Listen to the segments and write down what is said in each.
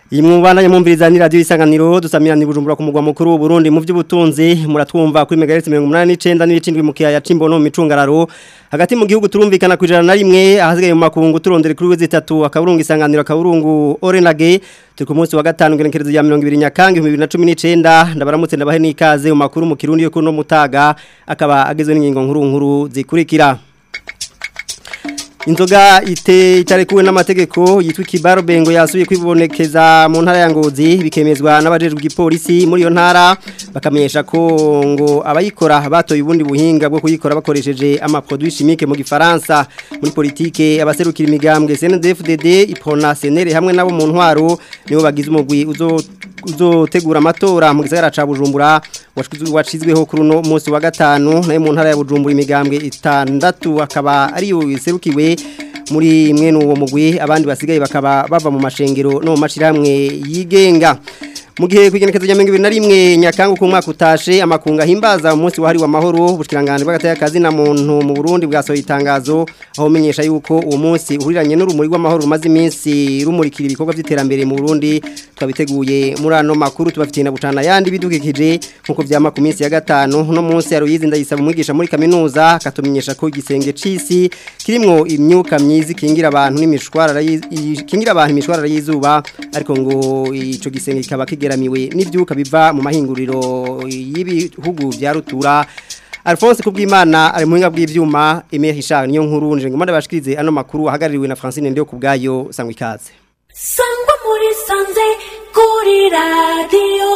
Iyi mwubandanye mwumviriza ni radio isanganiro dusamirana ibujumbura ku mugwa mukuru w'u Burundi mu vy'ubutunzi muratwumva kuri megahertz 89 n'ibicindwi mu kiyaya c'imbono mu micungararo hagati mu gihugu turumvikana kwijana na rimwe ahasigaye mu makungu turondere kuri wezi 3 akaburungu isanganiro akaburungu Orenage turi ku munsi wa gatanu ngerekerezo ya 20 nyakanga 2019 ndabaramutse ndabahe nikaze mu makuru mu kirundi yo kuno mutaga akaba agezwe n'ingingo nkuru nkuru zikurikira Inzoga ite itarekuwe n'amategeko yitwa Kibaro Bengo yasubiye kwibonekeza mu ntara ya Ngozi bikemezwa n'abajejwe igipolisi muri iyo ntara bakamenyesha ko ngo abayikora batoye ubundi buhinga bwo kuyikora bakoresheje ama produits chimiques mu gifaransa muri politike abaserukira imigambwe CNDD-FDD ipona senere hamwe nabo mu ntwaro nibo bagize umugwi uzo uzotegura amatora mu gisagara ca Bujumbura washizweho kuri uno munsi wa gatanu nayo mu ntara ya Bujumbura imigambwe itandatu akaba ari yo iserukiwe muri mwene uwo mugwi abandi basigaye bakaba bava mu mashengero no mu mashirahamwe yigenga mu gihe kwigenekezo rya 2021 nyakanga ku mwaka utashe amakunga himbaza umunsi wahari wa mahoro bushikiranganje bw'agataya kazi na muntu mu Burundi bwasohoye itangazo aho menyesha yuko uwo munsi uhuriranye n'urumuri rw'amahoro rumaze iminsi rumurikira ibikorwa by'iterambere mu Burundi twabiteguye muri ano makuru tubafitiye na bucana yandi bidukikije nkuko vyama ku minsi ya gatanu no munsi ya Ruyizi ndayisaba umwigisha muri kaminuza katumenyesha ko igisenge cisi kirimwo imyuka myizi kingira abantu n'imishwarara kingira abantu imishwarara y'izuba ariko ngo ico gisenge kikaba kigeramiwe n'ivyuka biva mu mahinguriro y'ibihugu bya rutura Alphonse kubwimana ari muhinga bw'ivyuma Emile Richard niyo nkuru nje ngomanda bashikirize ano makuru ahagaririwe na Francine Ndio kubgayo sangwa ikaze Sangwa muri sanze kuri radio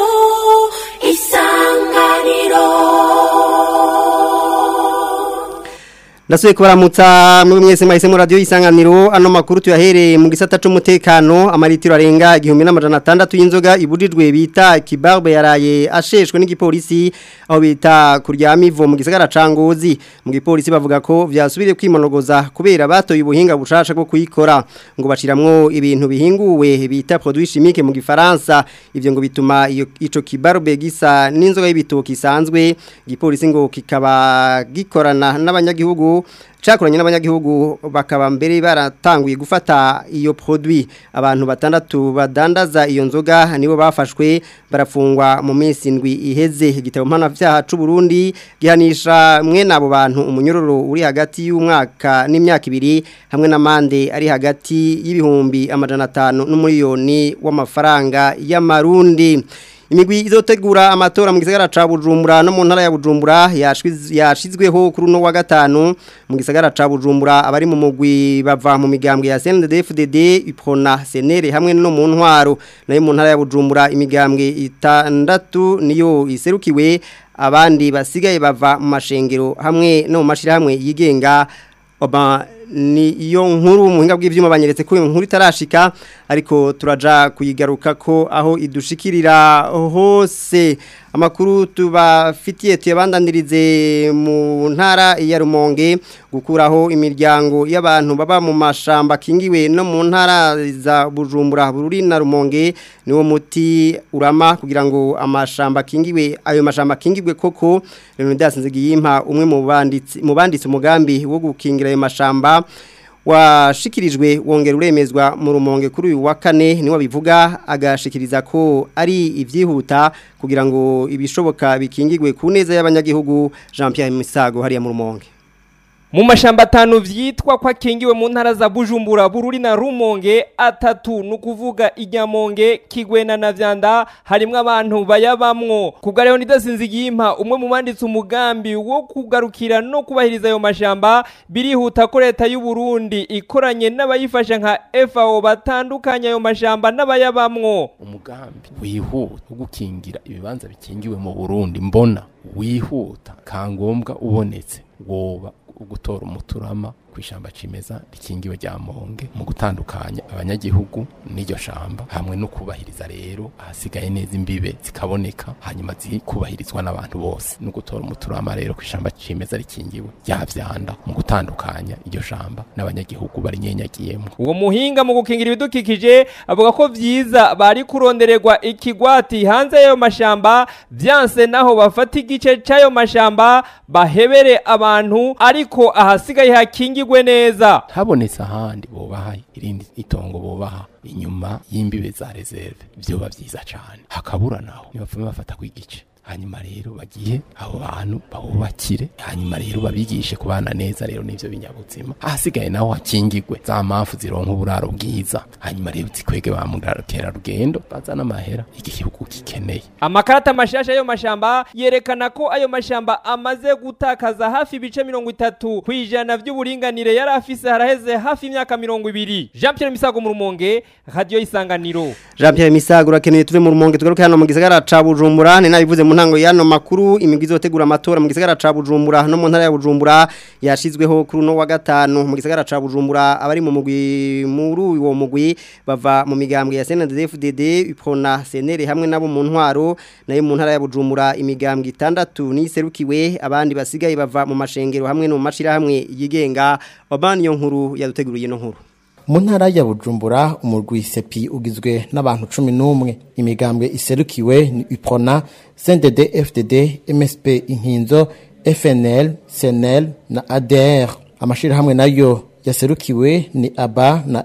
isanganiro Ndasuye kubaramutsa muri mwese mahise mu radio isanganiro ano makuru tuyahereye mu gisata c'umutekano amaritiro arenga 1600 y'inzoga ibujijwe bita kibarbe yaraye asheshwe n'igipolisi aho bita kuryama ivo mu gisagara cangozi mu gipolisi bavuga ko vyasubire kwimonogoza kubera batoye ubuhinga bushasha bwo kuyikora ngo bashiramwo ibintu bihinguwe bita produits chimiques mu gifaransa ivyo ngo bituma iyo ico kibarbe gisa n'inzoga y'ibitoki isanzwe igipolisi ngo kikaba gikorana n'abanyagihugu cakoranye n'abanyagihugu bakaba mbere baratanguye gufata iyo produit abantu batandatu badandaza iyo nzoga nibo bafashwe barafungwa mu minsi indwi iheze igitabo mpana vyaha c'u Burundi gihanisha mwe nabo bantu umunyororo uri hagati y'umwaka n'imyaka ibiri hamwe n'amande ari hagati y'ibihumbi amajana 5 n'umiliyoni w'amafaranga y'amarundi imigwi izotegura amatora mu gisagara ca Bujumbura no mu ntara ya Bujumbura yashizweho kuri no wa gatanu mu gisagara ca Bujumbura abari mu mugwi bava mu migambwe ya CNDD-FDD ipona senere hamwe no mu ntwaro nayo mu ntara ya Bujumbura imigambwe itandatu niyo iserukiwe abandi basigaye bava mu mashengero hamwe no mu mashirahamwe yigenga oba ni iyo nkuru muhinga bw'ivyuma banyeretse ko inkuru itarashika ariko turaja kuyigaruka ko aho idushikirira hose amakuru tubafitiye tuyabandanirize mu ntara ya Rumonge gukuraho imiryango y'abantu baba mu mashamba kingiwe no mu ntara za Bujumbura Bururi na Rumonge niwo muti urama kugira ngo amashamba kingiwe ayo mashamba kingibwe koko Leonidas Nzigiyimpa umwe mu banditsi mu banditsi umugambi wo gukingira ayo mashamba washikirijwe wongera uremezwa mu rumonge kuri uyu wa kane niwe bivuga agashikiriza ko ari ibyihuta kugira ngo ibishoboka bikingirwe ku neza y'abanyagihugu Jean Pierre Misago hariya mu rumonge mu mashamba atanu vyitwa ko akingiwe mu ntara za Bujumbura Bururi na Rumonge atatu nukuvuga Inyamonge Kigwena na Vyanda harimwo abantu bayabamwo kubwa rero nidasinzigimpa umwe mu banditse umugambi wo kugarukira no kubahiriza ayo mashamba birihuta ko leta y'u Burundi ikoranye n'abayifasha nka FAO batandukanya ayo mashamba n'abayabamwo umugambi wihuta wo gukingira ibibanza bikingiwe mu Burundi mbona wihuta kangombwa ubonetse woba gutora umuturama ku ishamba cimeza rikingiwe rya monge mu gutandukanya abanyagihugu n'iryo shamba hamwe no kubahiriza rero ahasigaye neza imbibe zikaboneka hanyuma zikubahirizwa n'abantu bose no gutora umuturama rero ku ishamba cimeza rikingiwe rya vyanda mu gutandukanya iryo shamba n'abanyagihugu bari nyenyagiyemo uwo muhinga mu gukingira ibidukikije avuga ko vyiza bari kurondererwa ikigwati hanze y'ayo mashamba vyanse naho bafata igice c'ayo mashamba bahebere abantu ariko ariko ahasigaye hakingirwe neza habonetse ahandi bobaha irindi itongo bobaha inyuma y'imbibe za reserve vyoba vyiza cane hakabura naho nibapfume bafata kw'igice hanyuma rero bagiye abo bantu babubakire hanyuma rero babigishe kubana neza rero n'ivyo binyabuzima ahasigaye naho hakingirwe za mpamvu zironka uburaro bwiza hanyuma rero zikwege ba mukerarugendo bazana amahera igihugu gikeneye amakarata mashasha y'ayo mashamba yerekana ko ayo mashamba amaze gutakaza hafi ibice mirongo itatu ku ijana vy'uburinganire yari afise haraheze hafi imyaka mirongo ibiri jean pierre misago mu rumonge radiyo y'isanganiro Jean Pierre Misago urakeneye tuve mu rumonge tugaruke hano mu gisagara ca Bujumbura ni nabivuze mu ntango y'ano makuru imigwi izotegura amatora mu gisagara ca Bujumbura no mu ntara ya Bujumbura yashizweho kuri uno wa gatanu mu gisagara ca Bujumbura abari mu mugwi muri uwo mugwi bava mu migambwe ya CNDD-FDD ipona senere hamwe nabo mu ntwaro nayo mu ntara ya Bujumbura imigambwe itandatu niserukiwe abandi basigaye bava mu mashengero hamwe no mu mashira hamwe yigenga wabani yo nkuru yaduteguriye no nkuru mu ntara ya bujumbura umurwi sepi ugizwe n'abantu cumi n'umwe imigambwe iserukiwe ni ipona cndd fdd msp inkinzo fnl cnl na adr amashirahamwe nayo yaserukiwe ni aba na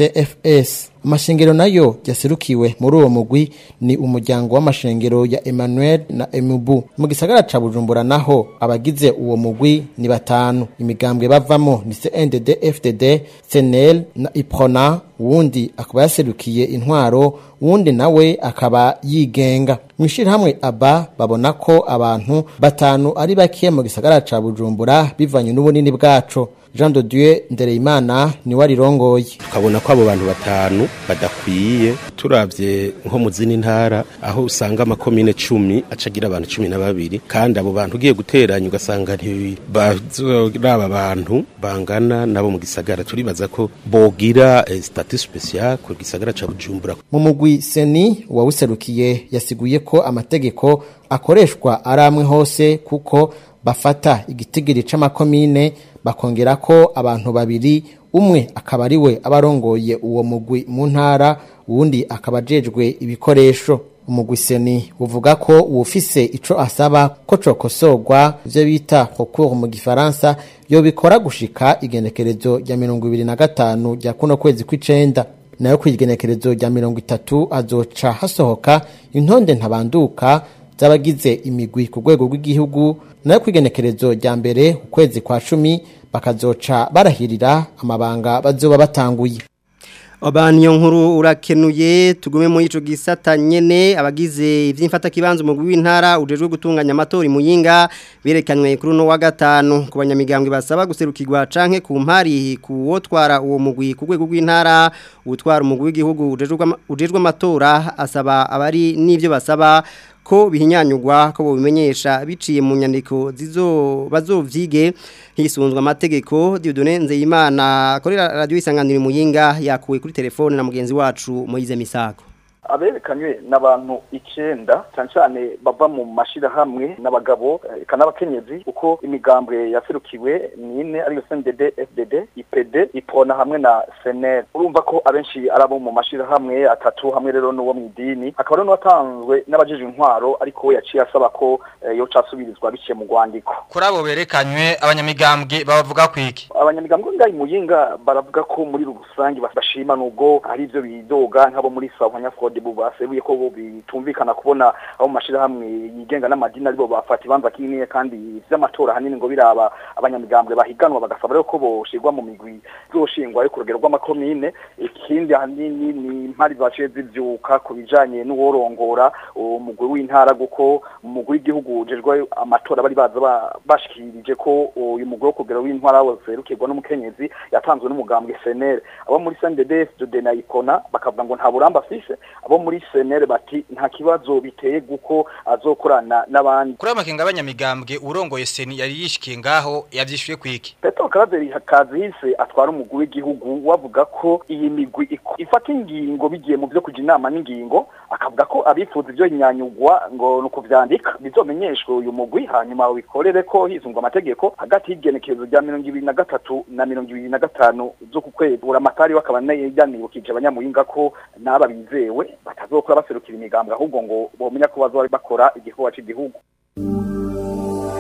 mcfs amashengero nayo yaserukiwe muri uwo mugwi ni umuryango w'amashengero ya emmanuel na emubu mu gisagara ca bujumbura naho abagize uwo mugwi ni batanu imigambwe bavamo ni cndd fdd cnl na iprona uwundi akaba yaserukiye intwaro uwundi nawe akaba yigenga mu ishirahamwe aba babona ko abantu batanu ari bake mu gisagara ca bujumbura bivanye n'ubunini bwaco jean de dieu ndereyimana niwe arirongoye tukabona ko abo bantu batanu badakwiye turavye nko mu zindi ntara aho usanga amakomine cumi acagira abantu cumi na babiri kandi abo bantu ugiye guteranya ugasanga ntibazoraba abantu bangana nabo mu gisagara turibaza ko bogira eh, statut special ku gisagara ca bujumbura mu mugwi seni wawuserukiye yasiguye ko amategeko akoreshwa ari amwe hose kuko bafata igitigiri c'amakomine bakongera ko abantu babiri umwe akaba ari we abarongoye uwo mugwi mu ntara uwundi akaba ajejwe ibikoresho umugwi seni uvuga ko uwufise ico asaba ko cokosorwa ivyo bita concours mu gifaransa yo bikora gushika igenekerezo rya mirongo ibiri na gatanu rya kuno kwezi kw'icenda nayo kw'igenekerezo rya mirongo itatu azoca hasohoka intonde ntabanduka z'abagize imigwi ku rwego rw'igihugu nayo kw'igenekerezo rya mbere ukwezi kwa cumi bakazoca barahirira amabanga bazoba batanguye Obani yo nkuru urakenuye tugume muri ico gisata nyene abagize ivy'imfata kibanza mu w'intara ujejwe gutunganya amatori muyinga berekanywe kuri no wa gatanu ku banyamigambwe basaba guserukirwa canke ku mpari kuwotwara uwo mugwi ku rwego rw'intara utwara umugwi w'igihugu ujejwe amatora asaba abari n'ivyo basaba ko bihinyanyugwa ko bobimenyesha biciye mu nyandiko zizo bazovyige hisunzwe amategeko Dieudonne Nzeyimana akorera radio isanganiro muyinga yakuwe kuri telefone na mugenzi wacu Moize Misago aberekanywe n'abantu icenda cyane cyane bava mu mashirahamwe n'abagabo eka n'abakenyezi uko imigambwe yaserukiwe ni ine ariyo CNDD FDD IPD IPONA hamwe na SNL urumva ko abenshi ari abo mu mashirahamwe atatu hamwe rero n'uwo mu idini akaba rero n'uwatanzwe n'abajeje intwaro ariko we yaciye asaba ko eh, yo casubirizwa biciye mu rwandiko kuri abo berekanywe abanyamigambwe babavuga kwiki abanyamigambwe ngayi muyinga baravuga ko muri rusange bashima nubwo hari ivyo bidoga nk'abo muri Sawanya Ford bu basebuye ko bo bitumvikana kubona abo mashirahamwe yigenga n'amadini aribo bafata ibanza kinini kandi vy'amatora hanini ngo biraba abanyamigambwe bahiganwa bagasaba rero ko boshirwa mu migwi zoshingwa ari ku rugero rw'amakomine ikindi hanini ni impari zaciye zivyuka ku bijanye n'uworongora umugwi w'intara guko umugwi w'igihugu ujejwe amatora bari baza bashikirije ko uyu mugwi wo kugera w'intwara woserukirwa n'umukenyezi yatanzwe n'umugambwe SNL abo muri CNDD FDD na Ipona bakavuga ngo nta buramba afise abo muri senere bati nta kibazo biteye guko azokorana n'abandi kuri amakenga abanyamigambwe urongoye seni yari yishikiye ngaho yavyishuye kwiki Petro Karaveri Kazihise atwara umugwi w'igihugu wavuga ko iyi migwi ifata ingingo bigiye mu byo kuja inama n'ingingo akavuga ko abifuza ibyo nyanyugwa ngo nuko vyandika bizomenyeshwe uyu mugwi hanyuma wikorere ko hizungwa amategeko hagati y'igenekerezo rya mirongo ibiri na gatatu na mirongo ibiri na gatanu zo ku kwezi uramatari wakaba yanibukije abanyamuyinga ko n'aba bizewe batazokora baserukira imigambwe ahubwo ngo bomenya ko bazoba bakora igikorwa cy'igihugu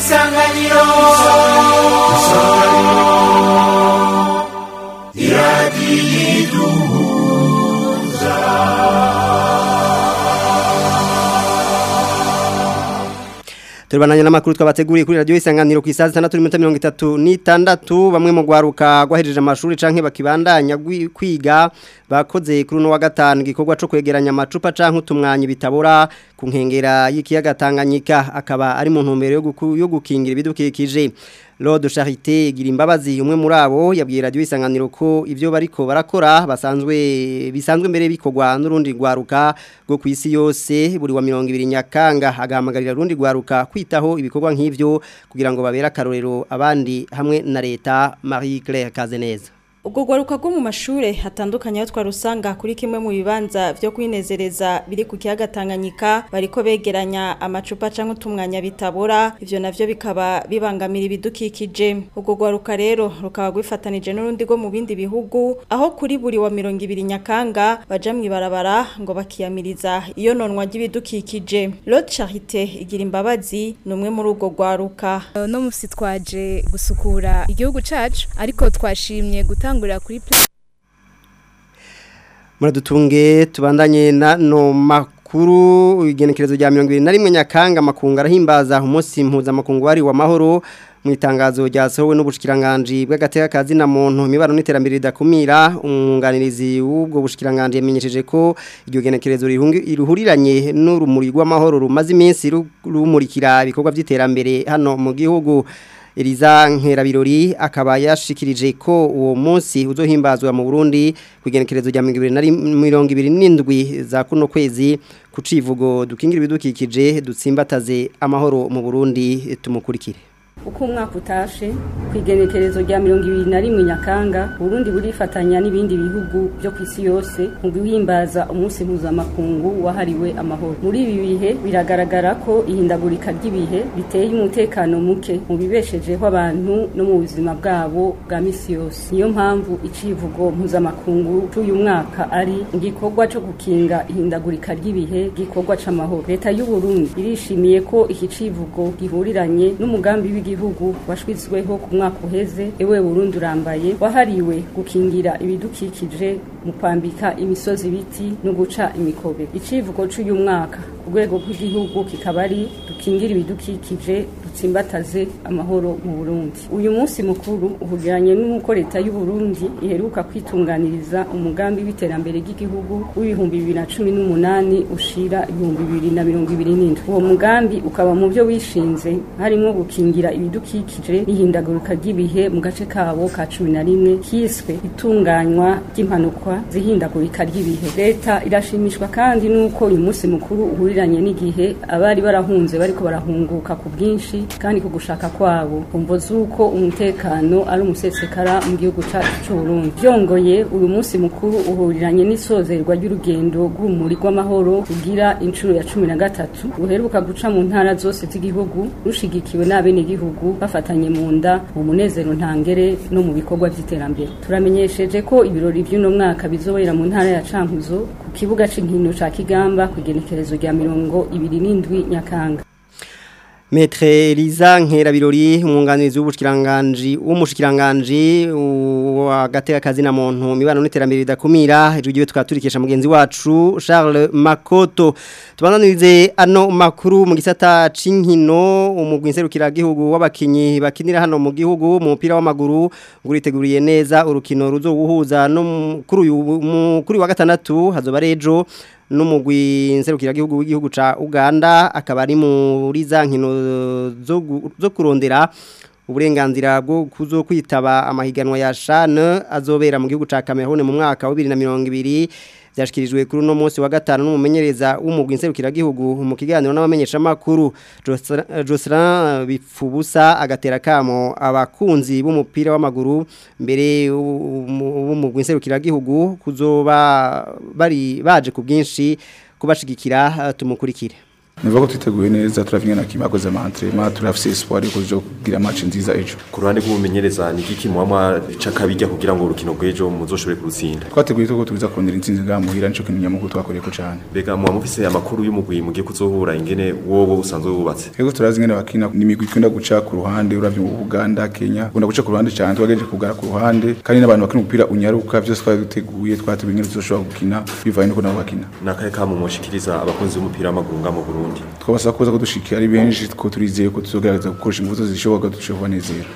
isanganiro Turbananya n'amakuru twabateguriye kuri radio isanganiro ku isaha 6:36 bamwe mu gwaruka gwahejeje amashuri canke bakibandanya gwi- kwiga bakoze kuri no wa gatanu gikorwa co kwegeranya amacupa canke utumwanyi bitabora ku nkengera y'ikiyaga Tanganyika akaba ari mu ntumbero yo guku- yo gukingira ibidukikije Lord Charité gira imbabazi umwe muri abo yabwiye radio isanganiro ko ivyo bariko barakora basanzwe bisanzwe mbere bikogwa n'urundi gwaruka go kwisi yose buri wa 200 nyakanga agahamagarira rundi gwaruka kwitaho ibikorwa nk'ivyo kugira ngo babere akarorero abandi hamwe na leta Marie Claire Kazeneza ubwo gwaruka rwo mu mashure hatandukanye aho twarusanga kuri kimwe mu bibanza vyo kwinezereza biri ku kiyaga Tanganyika bariko begeranya amacupa canke utumwanya bitabora ivyo navyo bikaba bibangamira ibidukikije ubwo gwaruka rero rukaba gwifatanije n'urundi rwo mu bindi bihugu aho kuri buri wa 200 nyakanga baja mwibarabara ngo bakiyamiriza iyo nonwa ry'ibidukikije Lord Charité igira imbabazi numwe muri ubwo gwaruka no musi twaje gusukura igihugu cacu ariko twashimye gutangurira kuri pla- Muradutunge tubandanye na no makuru igenekerezo rya 21 nyakanga makunga arahimbaza umunsi mpuzamakungu wari wa mahoro mu itangazo ryasohowe n'ubushikiranganje bw'agateka kazi na muntu imibano n'iterambere ridakumira umwunganirizi w'ubwo bushikiranganje yamenyesheje ko iryo genekerezo rihungi- rihuriranye n'urumuri rw'amahoro rumaze iminsi ru- rumurikira ibikorwa by'iterambere hano mu gihugu Eliza Nkerabirori akaba yashikirije ko uwo munsi uzohimbazwa mu Burundi kugenekerezo rya 2027 za kuno kwezi ku civugo dukingira ibidukikije dutsimbataze amahoro mu Burundi tumukurikire uko umwaka utashe ku igenekerezo rya mirongo ibiri na rimwe nyakanga uburundi burifatanya n'ibindi bihugu byo ku isi yose mu guhimbaza umunsi mpuzamakungu wahariwe amahoro muri ibi bihe biragaragara ko ihindagurika ry'ibihe biteye umutekano muke mu bibeshejeho abantu no mu buzima bwabo bwa misi yose niyo mpamvu icivugo mpuzamakungu cy'uyu mwaka ari igikorwa cyo gukinga ihindagurika ry'ibihe gikorwa c'amahoro leta y'u Burundi irishimiye ko iki civugo gihuriranye n'umugambi w'igihugu washwizweho ku mwaka uheze ewe Burundi urambaye wahariwe gukingira ibidukikije mu kwambika imisozi ibiti no guca imikobe icivugo cy'uyu mwaka ku rwego rw'igihugu kikaba ari dukingira ibidukikije dutsimbataze amahoro mu Burundi uyu munsi mukuru uhuriranye n'uko leta y'u Burundi iheruka kwitunganiriza umugambi w'iterambere ry'igihugu w'ibihumbi bibiri na cumi n'umunani ushira ibihumbi bibiri na mirongo ibiri n'indwi uwo mugambi ukaba mu byo wishinze harimo gukingira ibidukikije n'ihindagurika ry'ibihe mu gace kabo ka cumi na rimwe kiswe itunganywa ry'impanuka zihindagurika ry'ibihe leta irashimishwa kandi n'uko uyu munsi mukuru uhuriranye n'igihe abari barahunze bariko barahunguka ku bwinshi kandi ku gushaka kwabo kumvo z'uko umutekano ari umusesekara mu gihugu cacu c'uburundi byongoye uyu munsi mukuru uhuriranye n'isozerwa ry'urugendo rw'umuri rw'amahoro rugira inshuro ya cumi na gatatu ruheruka guca mu ntara zose z'igihugu rushigikiwe n'abenegihugu bafatanye mu nda mu munezero ntangere no mu bikorwa by'iterambere turamenyesheje ko ibirori by'uno mwaka bizobera mu ntara ya Cankuzo ku kibuga c'inkino ca Kigamba ku igenekerezo rya mirongo ibiri n'indwi Nyakanga Metre Eliza Nkerabirori umwunganizi w'ubushikiranganje w'umushikiranganje wa gateka kazi na muntu mibano n'iterambere ridakumira ejo twaturikisha mugenzi wacu Charles Makoto tubananirize ano makuru mu gisata cinkino umugwi nserukira gihugu w'abakinyi bakinira hano mu gihugu mu mupira w'amaguru nguriteguriye neza urukino ruzoguhuza no mu- kuri uyu mu- kuri wa gatandatu hazoba rejo n'umugwi nserukira gihugu w'igihugu ca Uganda akaba ari muri za nkino zo gu- zo kurondera uburenganzira bwo kuzo kwitaba amahiganwa ya CHAN azobera mu gihugu ca Cameroon mu mwaka wa 2020 byashikirijwe kuri uno munsi wa gatanu n'umumenyereza w'umugwi nserukira gihugu mu kiganiro n'abamenyesha makuru Jocelyn Bipfubusa agatera kamo abakunzi b'umupira w'amaguru mbere w'umugwi nserukira gihugu kuzoba bari baje ku bwinshi kubashigikira tumukurikire nivuga ko twiteguye neza turavye na kimwe akoze ama entraînement turafise espoir yuko tuzo kugira match nziza ejo ku ruhande rw'umumenyereza ni iki muhamwa cakabijya kugira ngo urukino rw'ejo muzoshobore kurutsinda twateguye ko tuza kurondera intsinzi ngaha muhira nico kintu nyamukuru twakoreyeko cane mbega muba mufise amakuru y'umugwi mugiye kuzohura ingene wowe usanzwe wubatse Ego turazi ngene bakina n'imigwi ikunda guca ku ruhande uravye mu Uganda Kenya ukunda guca ku ruhande cyane twagejeje kugara ku ruhande kandi n'abantu bakina umupira unyaruka byose twari duteguye twateguye ngene tuzoshobora gukina bivaye nuko nabo bakina nakaye kamu mushikiriza abakunzi b'umupira w'amaguru nga mu Burundi twabasaba kuza kudushikira ari benshi ko turizeye ko tuzogerageza gukoresha ingufu zishoboka dushobora kubanezera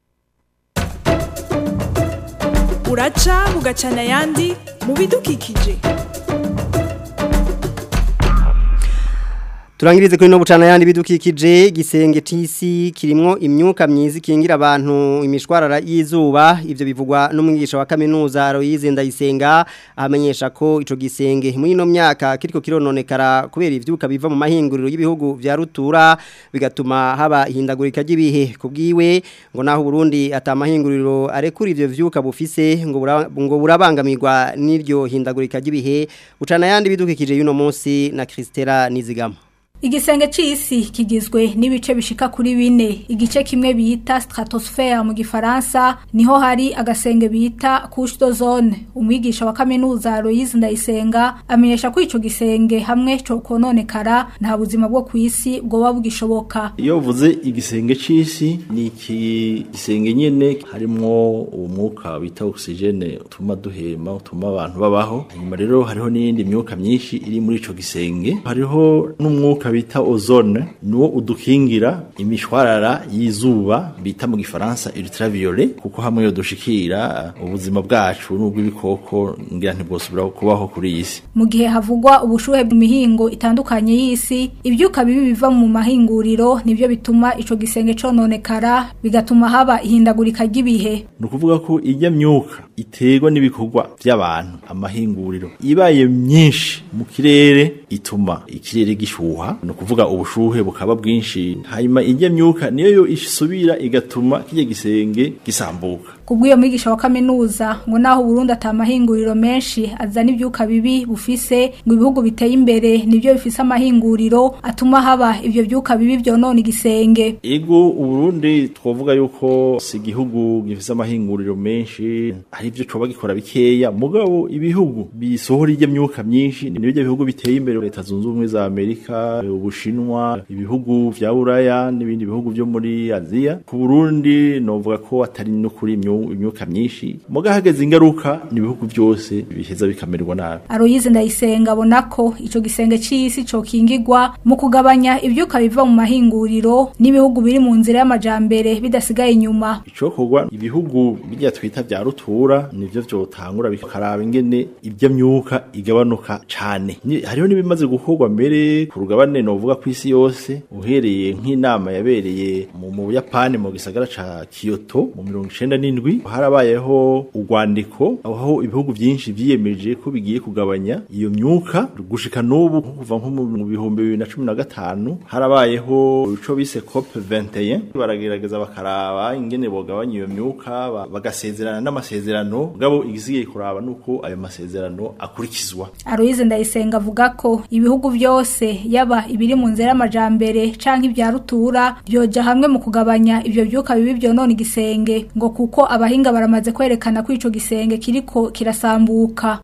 uraca bugacana ayandi mu bidukikije Turangirize kuri no bucana yandi bidukikije gisenge tisi kirimo imyuka myiza ikingira abantu imishwarara y'izuba ivyo bivugwa n'umwigisha wa kaminuza Royize Ndayisenga amenyesha ko ico gisenge muri no myaka kiriko kirononekara kubera ivyuka biva mu mahinguriro y'ibihugu vya rutura bigatuma haba ihindagurika ry'ibihe kubwiwe ngo naho Burundi atamahinguriro arekura ivyo vyuka bufise ngo bura, ngo burabangamirwa n'iryo hindagurika ry'ibihe bucana yandi bidukikije yuno munsi na Kristera Nizigama Igisenge c'isi kigizwe n'ibice bishika kuri bine igice kimwe bita stratosphere mu gifaransa niho hari agasenge bita couche d'ozone umwigisha wa kaminuza Loise Ndayisenga amenyesha ko ico gisenge hamwe cyo kononekara nta buzima bwo kwisi bwoba bugishoboka iyo uvuze igisenge c'isi ni iki gisenge nyene harimwo umwuka bita oxygene utuma duhema utuma abantu babaho hanyuma rero hariho n'iyindi myuka myinshi iri muri ico gisenge hariho n'umwuka bita ozone nuwo udukingira imishwarara y'izuba bita mu gifaransa ultraviolet kuko hamwe yo dushikira ubuzima bwacu n'ubw'ibikoko ngira ntibwosubira kubaho kuri iyi si mu gihe havugwa ubushuhe mu mihingo itandukanye y'isi ibyuka bibi biva mu mahinguriro nibyo bituma ico gisenge cononekara bigatuma haba ihindagurika ry'ibihe ni ukuvuga ko ijya myuka iterwa n'ibikorwa by'abantu amahinguriro ibaye myinshi mu kirere ituma ikirere gishuha ni ukuvuga ubushuhe bukaba bwinshi hanyuma ijya myuka niyo yo isubira igatuma kijya gisenge gisambuka kubw'iyo mwigisha wa kaminuza ngo naho Burundi atamahinguriro menshi azana ibyuka bibi bufise ngo ibihugu biteye imbere nibyo bifise amahinguriro atuma haba ibyo byuka bibi byonona igisenge ego uburundi twavuga yuko si igihugu gifise amahinguriro menshi hari ibyo coba gikora bikeya mugabo ibihugu bisohora ijya myuka myinshi ni byo bihugu biteye imbere leta zunze ubumwe za Amerika ubushinwa ibihugu vya Buraya n'ibindi bihugu byo muri Aziya ku Burundi novuga ko atari no kuri imyuka myinshi muga hageze ingaruka ni ibihugu byose biheza bikamererwa nabi Aroyize ndayisenga abona ko ico gisenge c'isi co kingirwa mu kugabanya ivyuka biva mu mahinguriro n'ibihugu biri mu nzira y'amajambere bidasigaye inyuma icokorwa ibihugu bijya twita vya rutura nivyo vyotangura bikaraba ingene ibyo myuka igabanuka cane hariho n'ibimaze gukorwa mbere ku rugabane novuga ku isi yose uhereye nk'inama yabereye mu Buyapani mu gisagara ca Kyoto mu 97 harabayeho urwandiko aho ibihugu byinshi vyiyemeje ko bigiye kugabanya iyo myuka gushika n'ubu kuva nko mu bihumbi bibiri na cumi na gatanu harabayeho ico bise COP 21 baragerageza bakaraba ingene bogabanya iyo myuka bagasezerana n'amasezerano gabo igisigaye kuraba nuko ayo masezerano akurikizwa Aloise Ndayisenga avuga ko ibihugu byose yaba ibiri mu nzira y'amajambere canke ibya rutura byoja hamwe mu kugabanya ivyo byuka bibi byonona igisenge ngo kuko abahinga baramaze kwerekana ko ico gisenge kiriko kirasambuka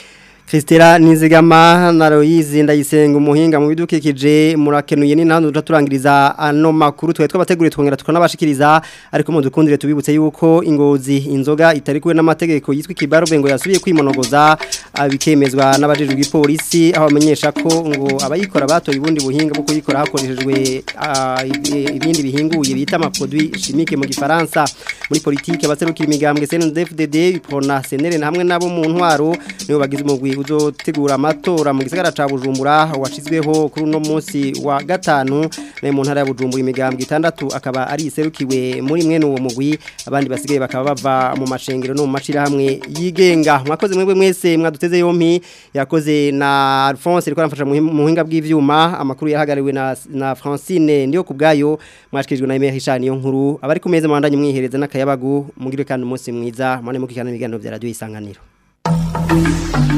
Kristera Nizigama na Loise ndayisenga umuhinga mu bidukikije murakenuye ni ntandu turangiriza ano makuru twe twabateguriye twongera tukanabashikiriza ariko mu dukundire tubibutse yuko ingozi inzoga itari kuwe n'amategeko yitwa kibaruve ngo yasubiye kwimonogoza abikemezwa n'abajejwe igipolisi aho bamenyesha ko ngo abayikora batoye ubundi buhinga bwo kuyikora hakoreshejwe ibindi bihinguye bita amaproduit chimique mu gifaransa muri politike abaserukira imigambwe CNDD-FDD ipona senere hamwe nabo mu ntwaro nibo bagize umugwi uzotegura amatora mu gisagara ca Bujumbura washizweho kuri uno munsi wa gatanu ne mu ntara ya Bujumbura imigambwe itandatu akaba ari iserukiwe muri mwene uwo mugwi abandi basigaye bakaba bava mu mashengero no mu mashira hamwe yigenga mwakoze mwebwe mwese mwaduteze yompi yakoze na Alphonse riko aramfasha mu buhinga bw'ivyuma amakuru yahagariwe na na Francine ndiyo kubgayo mwashikirijwe na Emery Hishani yo nkuru abari ku meza mwandanye mwihereza n'akayabagu mugire kandi umunsi mwiza mwane mukikana ibiganiro vya radio isanganiro Thank you.